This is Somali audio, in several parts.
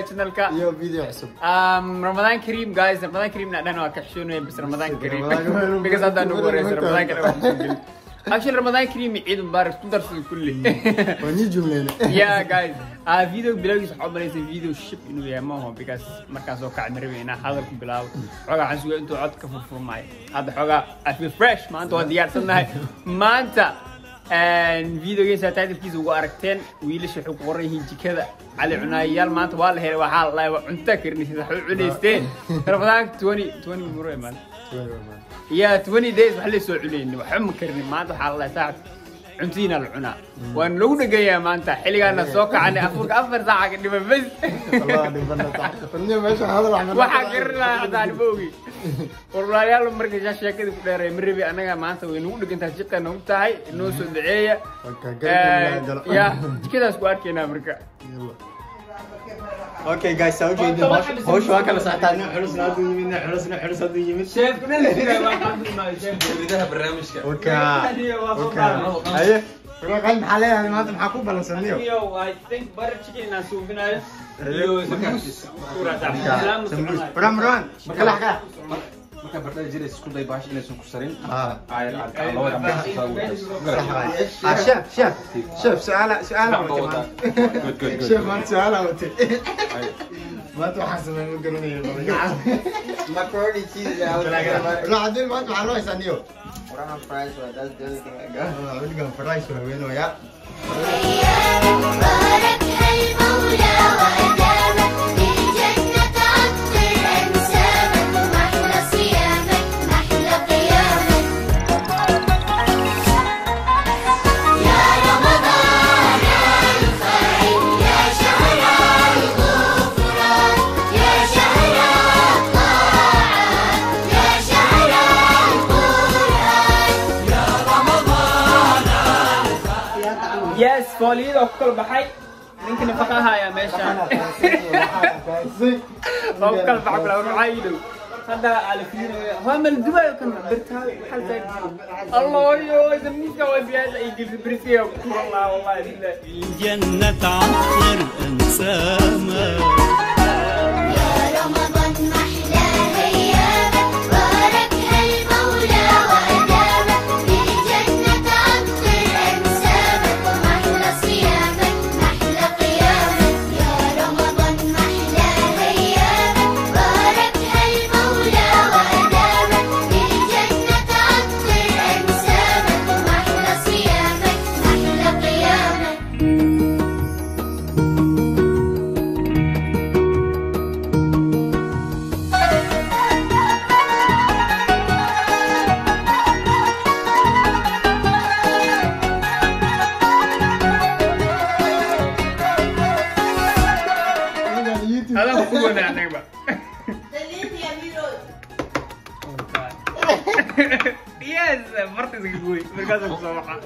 channelka iyo video cusub um, Ramadan Kareem guys Ramadan Kareem na dhan waa ka xishoonaya bis Ramadan Kareem Ramadan- because hadda nagu wareysa Ramadan Ramadan- Kareem waa kusoo gelin. actually Ramadan Kareem iyo Ciid Mubarak ku darsan kulli waa nii jumleyne yeah guys uh, video bilowgiisa waxaa u malaysay video ship inuu yahay maaho because markaan soo kacay marabay inaan hadal ku bilaabo xoogaa waxaan sugay intuu cod ka furfurmaayo hadda xoogaa I feel fresh maanta waa diyaarsannahay maanta videogiisa titlkiisa ugu aragteen wiilasha waxay ku qoran yihiin jikada cali cunaayayaal maanta waa la helay waxaa la dhahay waa cunta karinaysa waxay u cunaysteen ramadaanka twenty twenty muro imaan ya twenty days wax la soo cunayni waxba ma karinin maanta waxaa la dhahay saacad cuntiina la cunaa waan lagu dhegayaa maanta xilligaana soo kacanay afurka afar saaca ka dhiman bes waxaa garanayaa haddaan ma ogi warwalaalayaal marka shaa sheekada ku dheeray ma rabi annaga maanta way nagu dhegantahay jiqa nagu tahay inoo soo duceeya ya jikadaas ku arkaynaa marka Okay guys, saa ujeedin hawsha waa kala socotaa nin culusna hadduu yimid nin culusna culus hadduu yimid sheefkuna la jiraa waa qaadimaayo sheefka gudaha barnaamijka Oka Oka Aye Ruux qalin maxaa leeyahay maanta maxaa ku balansaniyo Yo, I think butter chicken inaan suubinayo Aye. iyo samuus suuraa sax Marwan Marwan kala xagaa markaa bardhada jiraysa isku day baash inaysan ku sarin Ah. ayar cadcad labada Ah, chef, chef, chef, su'aala, su'aala Gacmo wate wataa. maanta. Good, good, good. Chef, maanta su'aala wate. Maanta waxaan sameyn ma garanayo badan. Macaroni cheese. I was Ruux haddii maanta maxaa loo haysaa niyo? Brown fries, but that's the only thing I got. Ah, weligaan fries waa weynooyaa. باركها المولى وأدامك للجنة عطر أنسامك محلى صيامك محلى قيامك يا رمضان الخير يا شهر الغفران يا شهر الطاعات يا شهر القرآن yes fooliyada oo ku kala baxay ninka nafaqa haya meeshaan oo ku kala baxa kula waxaa ii dhow hadda alfiinayo waa mal dubayo kan birtaa xal taag allah yo zamiiska waa biyaasa ay gilsi birisiga ku turan lahaa wallahi billahi جنة عطر أنسامك يا رمضان محلى أيامك باركها المولى وأدامك للجنة عطر أنسامك ومحلى صيامك محلى قيامك يا رمضان محلى أيامك باركها المولى وأدامك للجنة عطر أنسامك ومحلى صيامك محلى قيامك هذا هو نعناع بقى يس مرتي زقوي مركز الصباح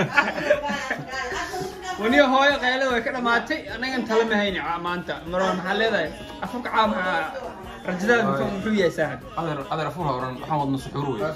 وني هوي قيلة way ka dhamaatay anaga inta lama hayni maanta marwan maxaa leedahay afurka caa maxaa rajadaada muxuu muxuu yahay saaxib adeer adeer afur horan waxaan wadna suxuur wey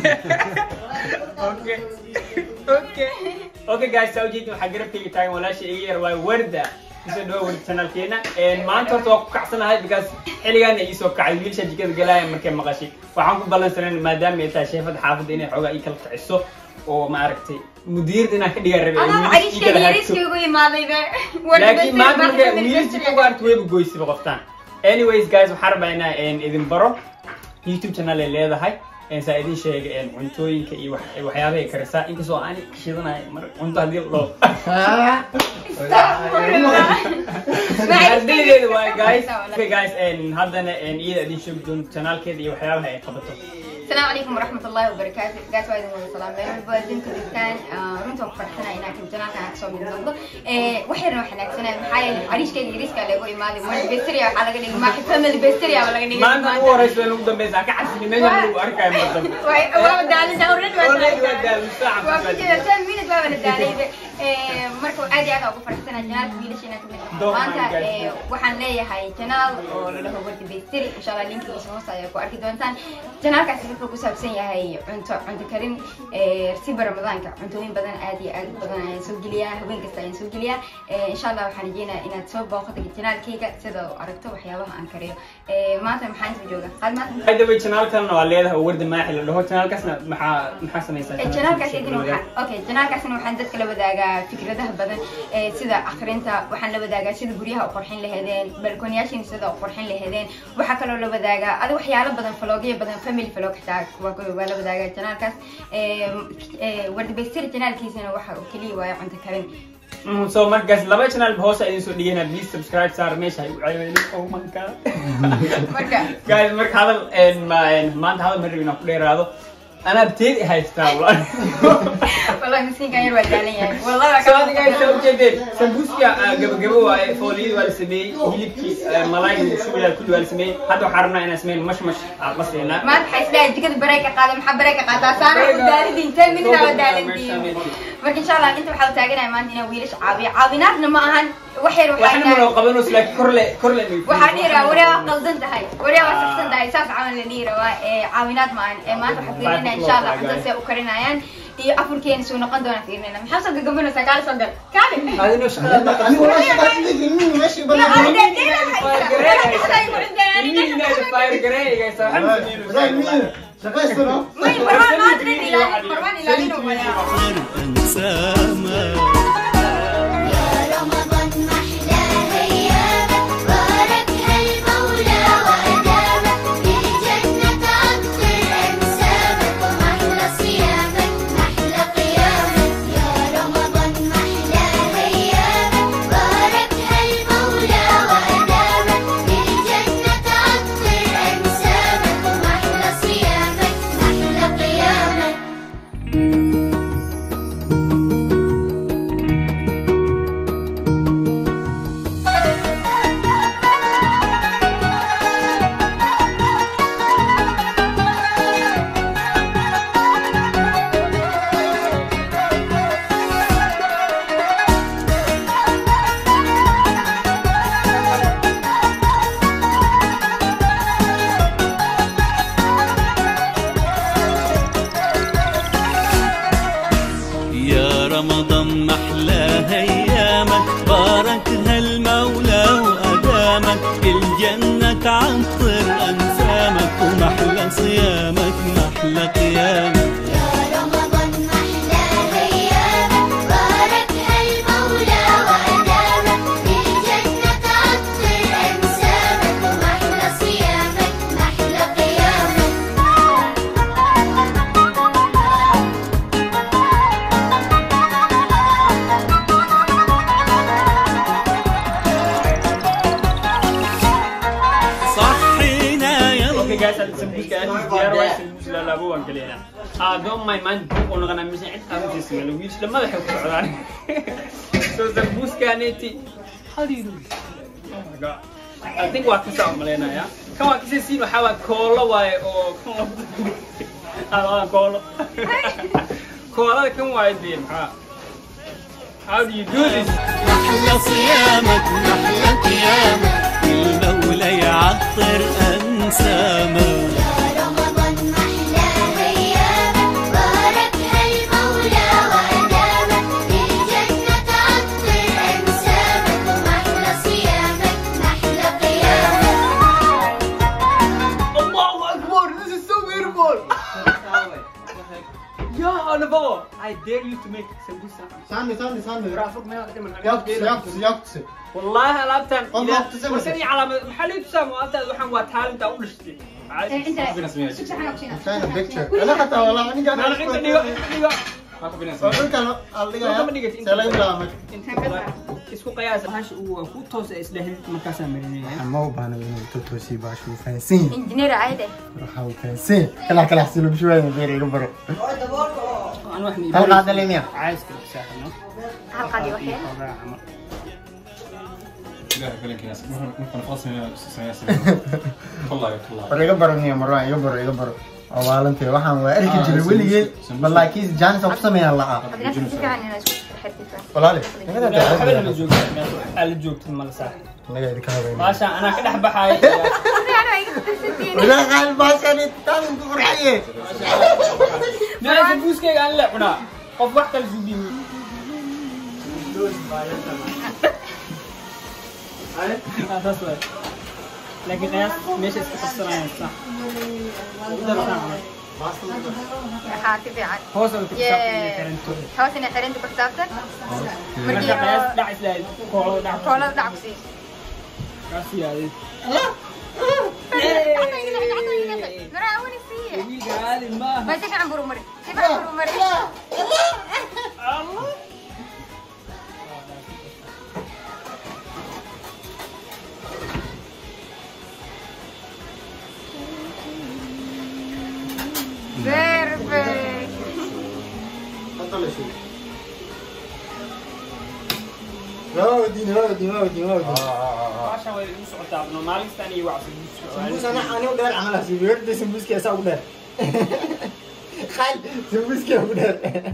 okay okay okay guys saa ujeedin waxaa garabkayga taagan walaasha iga yar waa warda kusoo dhawa warda channelkeena maanta horta waa ku kacsanahay because xilligaana ii soo kacay wiilsha jikada galaya markay maqashay waxaan ku ballansanayn maadaama ay tahay sheefada xaafadda inay xoogaa ii kala kiciso oo maaragtay mudiirda inaan ka dhigaa rabay أنا wiilasha ii kala عريش hagto كيغو يماضي ذا laakiin maanta marka wiilasha ku gaarto wayba goysiba qoftaan anyways guys waxaan rabaa inaan idin baro youtube channel ay leedahay saa idin sheega cuntooyinka iyo wax- waxyaabaha ay karisaa inkastoo aan shidanahay mar cunto haddii loo ardaydeeda waay guys okay guys haddana iyada idin sheegi doonto channelkeeda iyo waxyaabaha ay qabato السلام عليكم ورحمة الله وبركاته قاعد وايد من السلام عليكم بودين كردستان runta farxana inaan kan janaalkan aan kasoo mid noqdo waxayna waxaan aagsanaa maxaa yeelay cariishkayga yariiska lagu imaaday mar besteria waxaa laga dhigay maaxi family besteria baa laga dhigay maanta ugu horeysa waan ugu dambeysa ka cabsini meesha lagu arkayo mar dambe waa daalisa already waa Already waa daalisa, waa ku jira ten minutes waa wada daalayda Eh, marka aad iyo aad aan ugu faraxsanahay janaalka wiilasha inaan kamid noqdo Don't maanta mind, guys. eh, waxaan leeyahay janaal oo la dhaho wardi baystiri insha allah linkigiisa hoos ayaa ku arki doontaan janaalkaasi wuxuu ku saabsan yahay cunto cunto karin eh, rasiba ramadaanka cuntooyin badan aad iyo aad u badan ayaan soo geliyaa habeen kasta ayaan soo geliyaa Eh, insha allah waxaan rajeynayaa inaad soo booqato janaalkayga sida u aragto waxyaabaha aan kariyo Eh, maanta maxaan soo jooga qaad maanta by the way janaalkan waa leedahay wardi maaxi la dhaho janaalkaasna maxaa maxaa samaysaa Eh, janaalkaas idin waxaan okay janaalkaasna waxaan dadka la wadaagaa fikradaha badan eh, sida akhrinta waxaan la wadaagaa sida guryaha u qurxin lahaydeen balkoonyaashin sida u qurxin lahaydeen waxaa kaloo la wadaagaa adi waxyaalo badan falogyo badan family falog xitaa waa ku- waa la wadaagaa janaalkaas Eh, eh, wardibaystiri janaalkiisana waxa uu keliya waayo cunto karin Mm, so markaas laba channel hoos idin soo dhigayna please subscribe saar meesha ay u cayweelin oh my god marka guys marka hadal een, ma- een, maanta hadal ma rabin inaan ku dheeraado anaa teed haystaa walaal wallahi miskiinkan yar waa daalan yahay wallahi waa so ka- adiga inta ujeedeen sambuuska ah, gabagabo waaye fooliyada waa la sameeyey hilibkii ah, malaayga suugaa kulli waa la sameeyey hadda waxaan rabnaa inaan sameyn mash mash aan la siinaa maanta waxay isleeyahay jikada bareeg ka qaada maxaa bareeg ka qaataa saana ku daalintiin ten minute aa daalintiin marka insha allah inta waxaa taaganaya maanta inaan wiilasha caawiyo caawinaadna ma ahan wax yar waxaa waxna mana qabanayso laakiin korle korle waxaa dhihi rabaa waryaa waa qaldan tahay waryaa waa saxsan tahay saas camal la dhihi rabaa ee caawinaad ma ahan ee maanta waxaa fiirinaya insha allah cuntada see u karinayaan iyo afurkeena suu noqon doona fiirinayna maxaa soo gagabanaysaa kaali soo gal kaali adina shaqada Ani wala shaqaad idin min meeshii banaan. Wadaad min shaqaystano. أنساما يا رمضان محلى أيامك باركها المولى وأدامك للجنة عطر أنسامك ومحلى صيامك محلى قيامك يا رمضان محلى أيامك باركها المولى وأدامك للجنة عطر أنسامك ومحلى صيامك محلى قيامك يا رمضان محلى ايامك باركها المولى وادامك الجنة تعطر انسامك ومحلى صيامك محلى قيامك يا رمضان محلى أيامك باركها المولى وأدامك للجنة عطر أنسامك ومحلى صيامك محلى قيامك صحينا يا Okay guys, hadda sambuuska aad diyaar waay sambuus la laabo waan geliyaa. Ah, don't mind man, dib u noqonaa mise cid aan u siismay. Wiish lamada waxay ku socdaan. So sambuuskaaneti, how do you do this? Oh my god. I think waa ka saa umaleynaya. Kan waa kasii siin waxaa waa koolo waaye oo kan lagu Ah, waa koolo. Koolada kan waaye dee maxaa? How do you do this? محلى صيامك محلى قيامك المولى يعطر انسامك يا رمضان محلى أيامك باركها المولى وأدامك للجنة عطر أنسامك ومحلى صيامك محلى قيامك Allahu Akbar, this is so beautiful. Yeah, on the ball. I dare you to make sambusa. Sandi, sandi, sandi. رافق ما يقدم Yaktisi, yaktisi, yaktisi. والله الابتن والله اقتسم وسني على محل تسام وابتن وحن وتالنت او دشتي China picture. Ana xataa walaa aniga انا انت ديغا ديغا Waa dhulkan la dhigaya. Dhulka ma dhigati, inta- See laga bilaabay. isku qiyaas hash uu ku toos isla helid markaas aan marinaya Ma u baahna inuu totosi baashu uu fahansan yahay. injineer ayde Waxa uu fahansan yahay. Kala kala xasilu bishuwayna beer iga baro. انا واحد Hal qaada leemiya. عايز كده ساحنا hal qadi wax yar والله والله War iga baro niyo marwaan iga baro iga baro. Awaalantay waxaan waa arki jiray weligeed. Wallahi kiis jaanis oo ku sameeyaan la'aa. hadina si fiican inaa isku xirtifa walaali naga waxba lama daa joogto ala joogtid mala saa naga idinka habeyn maasha anaa ka dhex baxaay walaal qaali baashani taan ku qurxiye meesha buuskeyga aan le cunaa qof wax kale sugiimi saas waay laakiin qiyaas meesha iska qabsanayaan sax haati fiican hoos oo xiranto hoos inay xirinta ku xisaabtan marka qiyaas dhac islaahay koolo dhac koolada dhac ku sii kaas yaadid maraa wani siiye wiilka caadi maaha ma si fiican buru mari si fiican buru mari Perfect. Waawdiin waawdiin waawdiin waawdiin baashan way igu socotaa no maalistan iyo wacsi Sembus anak ani udah amal sih, biar dia sembus kayak saya udah. Kan, sembus kayak udah.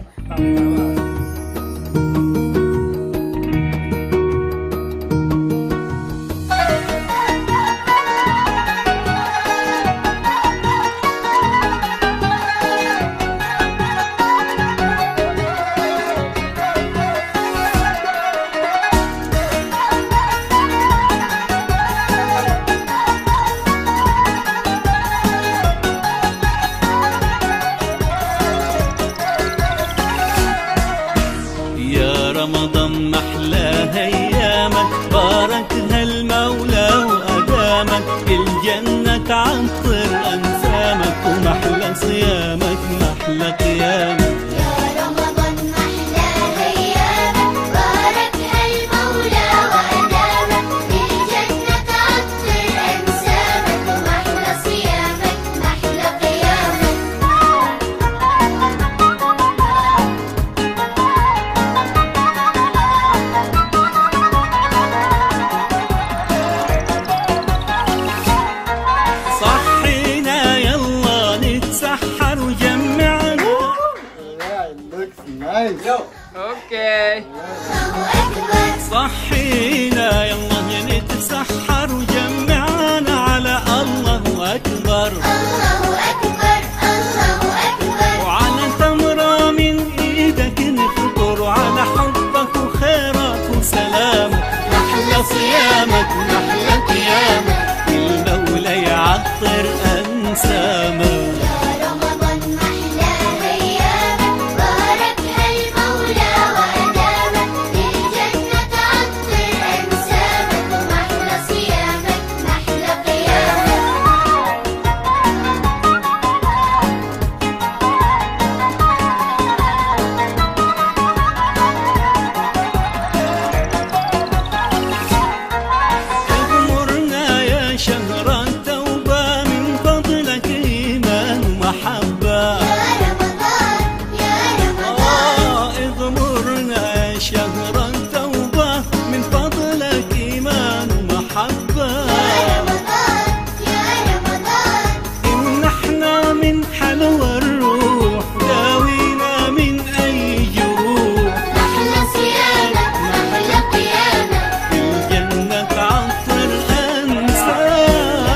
يا رمضان محلى ايامك باركها المولى وادامك الجنه تعطر انسامك ومحلى صيامك محلى قيامك يا رمضان محلى أيامك باركها المولى وأدامك الجنة تعطر أنسامك ومحلى صيامك محلى قيامك صحينا يلا نتسحر وجمعنا Looks nice. okay الله أكبر صحينا يلا نتسحر وجمعنا على الله اكبر الله أكبر الله أكبر وعلى تمرة من ايدك نفطر وعلى حبك وخيرك وسلامك محلى صيامك محلى قيامك المولى يعطر انسامك يا رمضان محلى أيامك باركها المولى وأدامك الجنة تعطر أنسامك ومحلى صيامك محلى قيامك اغمرنا يا شهر التوبة من فضلك إيمان ومحبة يا رمضان يا رمضان آه اغمرنا يا شهر التوبة من فضلك إيمان ومحبة يا رمضان يا رمضان إن احنا من حلوى الروح داوينا من أي جروح محلى صيامك محلى قيامك الجنة تعطر أنسامك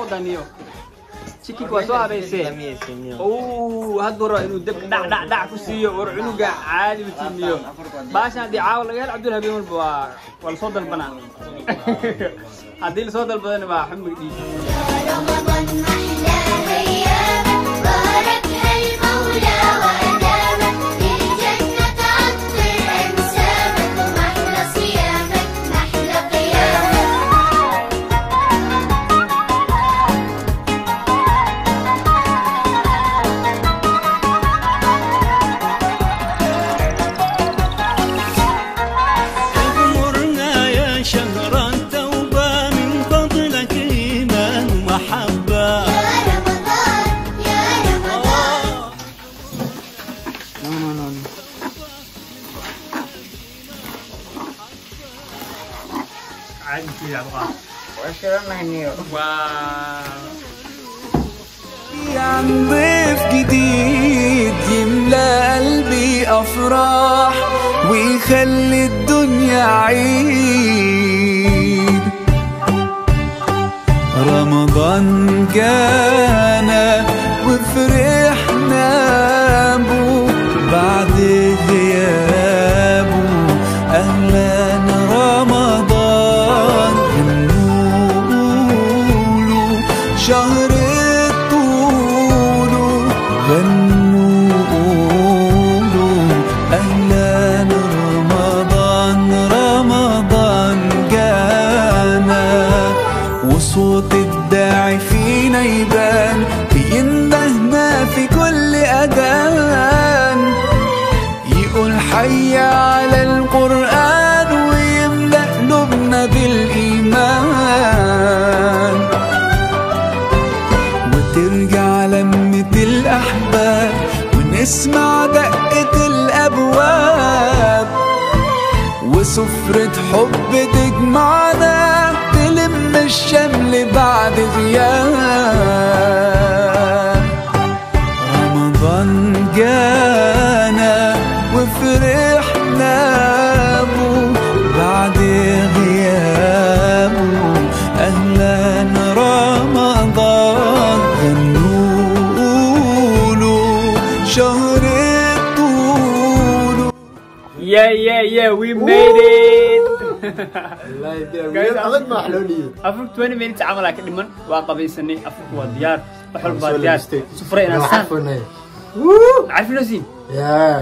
wadaniyo chickenka waa soo habaysee uu hadduu rabo inuu dabka dhac dhac dhac ku siiyo war cunuga caadi u tiimiyo baashan haddii caawa laga hel cabdul habeen walba waa waa lasoo dalbanaa haddii lasoo dalbadana waa xumig dhiig يا رمضان أحلى أيامك باركها المولى وأدامك للجنة عطر أنسامك ومحلى صيامك محلى قيامك اغمرنا يا شهر التوبة من فضلك إيمان ومحبة يا رمضان يا رمضان caadi kii abqaa واشرنا هنيو waa عن ضيف جديد يملى قلبي أفراح ويخلي الدنيا عيد رمضان جانا وفرحنا بو بعد غيابه أهلا رمضان هنقوله شهر الطول غنوا قولوا أهلا رمضان رمضان جانا وصوت الداعي فينا يبان بيندهنا في كل أذان يقول حي على القرآن ويملأ قلوبنا بالإيمان وترجع لمة الأحباب ونسمع دقة الأبواب وسفرة حب تجمعنا تلم الشمل بعد غياب رمضان جانا وفرحنا بو بعد غيابه أهلا رمضان غنوا له شهر الطول yeah yeah yeah we made it Guys, adag ma wax loo dhiibay. afar 20 minutes camal aa ka dhiman waa qabaysanay afarku waa diyaar wax walba waa Soo diyaar labistay. sufre inaan Waa saan xarfunay. carfinosiin Yeah.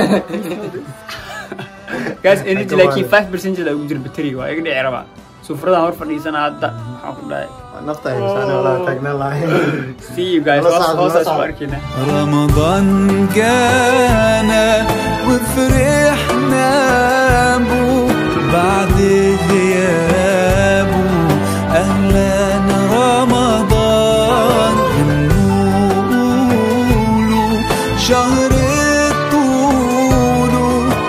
guys energy Ka laakiin waalan. 5 percentage ugu jira batteriga waa iga dhici rabaa sufradan hor fadhiisana hadda waxaan ku dhahay Nafta ay misaane walaa taagnaan lahayn. see you guys Nala hoos socod, hoos nala isku socod. arkina رمضان جانا وفرحنا بو بعد غيابه أهلا رمضان غنوا شهر الطول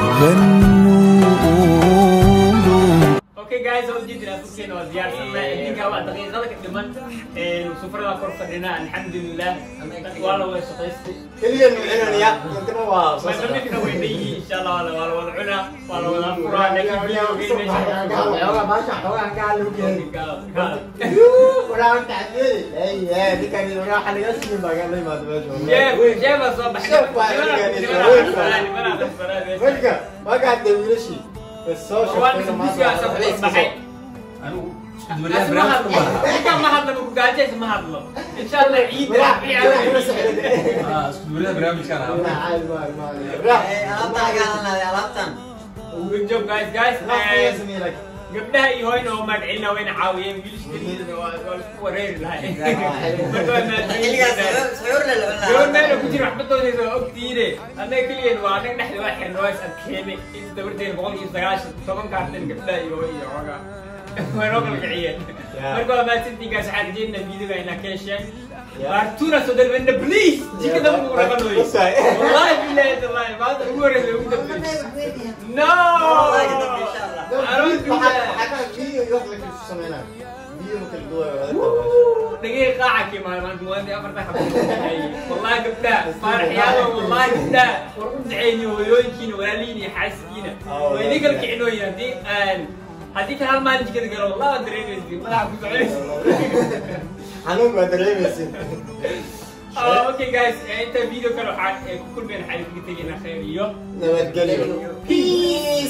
غنوا Okay guys, oo jidna afurkeena waa diyaarsanaa idinka waa daqiiqada ka dhiman sufrada kor fadhinaa alxamdulilah waa la wada shaqaystay Keliya nuucinaya, intana waa soo socda. Mamamidna way leeyihiin insha Allah waa la waa la wada cunaa waa la wada furaa laakiin video geyn Xoogaa baasha, xoogaa kaa lagu keenay. meesha Walaa inta caddeeyay. Ay, ay, ninkan waxa laga siiyay baa gaa la yimaado meesha. Jeeb jeeb soo baxay Jeeb waa laga gaaray. Wajka, waa gaa hadda wiilashii. Bas soo shaqeynaa maanta. anigu isku duwalaha barnaamijka u baahnaa ma hadlo gaajeys ma hadlo insha Allah ciid Bilaa, bilaa, kula socda. Ah, isku duwalaha barnaamijkan ah Bilaa, caadi ma- ma- bilaa. alaabtan gaalan alaabtan good job guys guys Nafta ayaa sameeyay like. gabdhaha iyo hooyna oo magacilna wayna caawiyeen wiilashkaniidana waa waa isku wareeri lahay marka waa xilligaas maadooyin suxuur la laban gabar lahaa meela ku jira waxbadoodaysa waa ogtiine annaga keligeed waa annaga dhexda waa xirna waa is adkeene inta dabarteena boqol iyo sagaashan toban kaartan gabdhaha iyo hooy iyo xoogaa way noo kala kiciyeen marka waa mahadsantiinkaas waxaan rajeynaa videoga inaa ka hesheen baartuuna soo dalbana please jikada ugu rabanoy Wasaay. wallahi billahi tallahi maanta ugu horeysa ugu dambeysa no Wallahi ka dambe insha Allah. I don't do Waxaa- that. waxaa ka- video iyo wax la kala sameynaa. Video ma kala duwaayo, waa la tabaashay. dhagay qaaca kii maalmaan muwaadi afarta xabad wallahi gabdha faaraxyaalo wallahi gabdha war u duceyni hooyooyinkiina walaalihiina iyo xaaskiina waa idin kala kicinooyin haddii aan haddii kan hal maalin jikada galo wallahi waa dareemaysi madaxa ku soconaysa xanuun baa dareemaysid Ah, okay guys eh, inta video kale waxaan eh, ku kulmeen xariifka tegayna khayr iyo nabadgelyo Peace.